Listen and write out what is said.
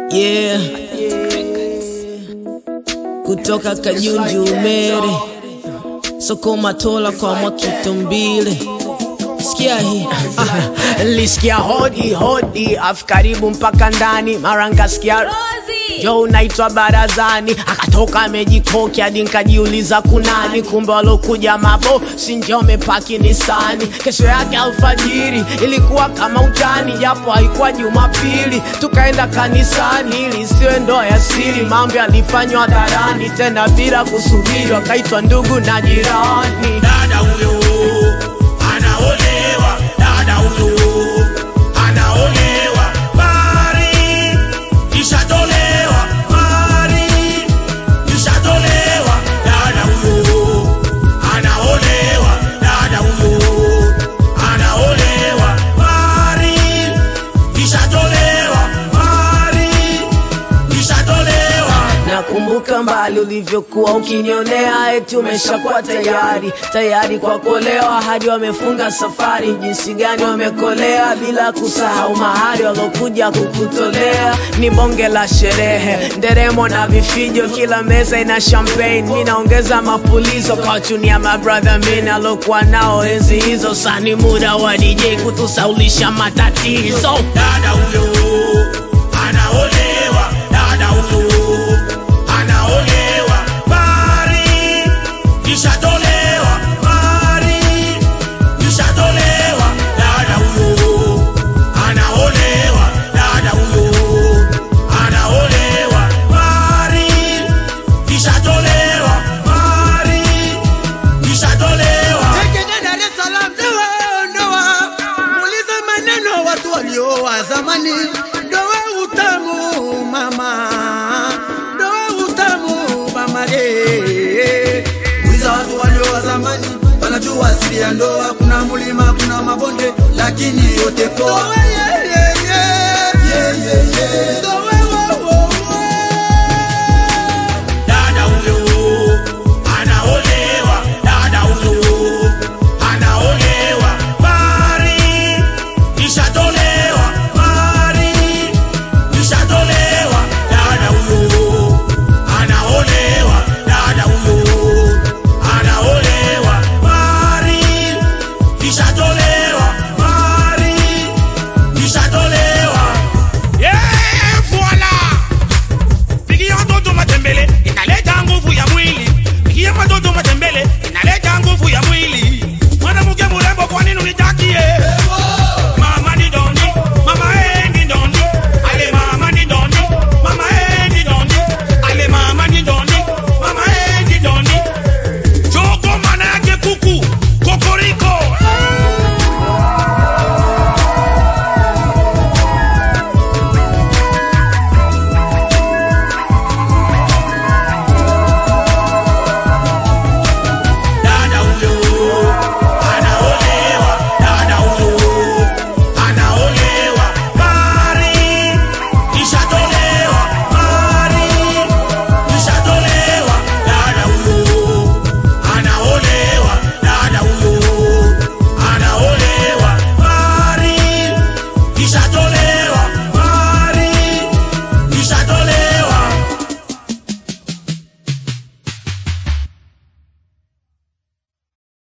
Yeah. Kutoka Kajunju Umere, soko Matola kwa Mwakitumbile. Sikia hii Ah, Lisikia hodi hodi afu karibu mpaka ndani mara nkasikia jo unaitwa barazani akatoka amejikoki hadi nkajiuliza kunani kumbe walokuja mabo sinjo amepaki nisani kesho yake alfajiri ilikuwa kama utani japo haikuwa jumapili tukaenda kanisani ili isiwe ndoa ya siri mambo yalifanywa hadharani tena bila kusubiri wakaitwa ndugu na jirani dada huyo anaolewa, dada huyo anaolewa, mari ishatolewa, mari ishatolewa, dada huyo anaolewa, dada huyo anaolewa, mari ishatolewa, mari ishatolewa. Nakumbuka mbali ulivyokuwa ukinionea, eti umeshakuwa tayari tayari kwa kuolewa, hadi wamefunga safari, jinsi gani wamekolea, bila kusahau mahari walokuja kukutolea. Ni bonge la sherehe, nderemo na vifijo, kila meza ina champagne. Mi naongeza mapulizo kwa chunia mabrother min alokuwa nao enzi hizo. Sani muda wa DJ kutusaulisha matatizo. dada huyo anaolewa, dada huyo anaolewa, mari ishatolewa, mari ishatolewa, dada huyo anaolewa, dada huyo anaolewa, mari ishatolewa, mari ishatolewa. Tekene Dar es Salaam, ndoa ndoa, muulize maneno watu walioa zamani. Ndoa utamu mama, ndoa utamu mama ye. Muuliza watu walioa zamani, wanajua asili ya ndoa. Kuna mulima, kuna mabonde, lakini yote poa. Ndoa, yeah, yeah.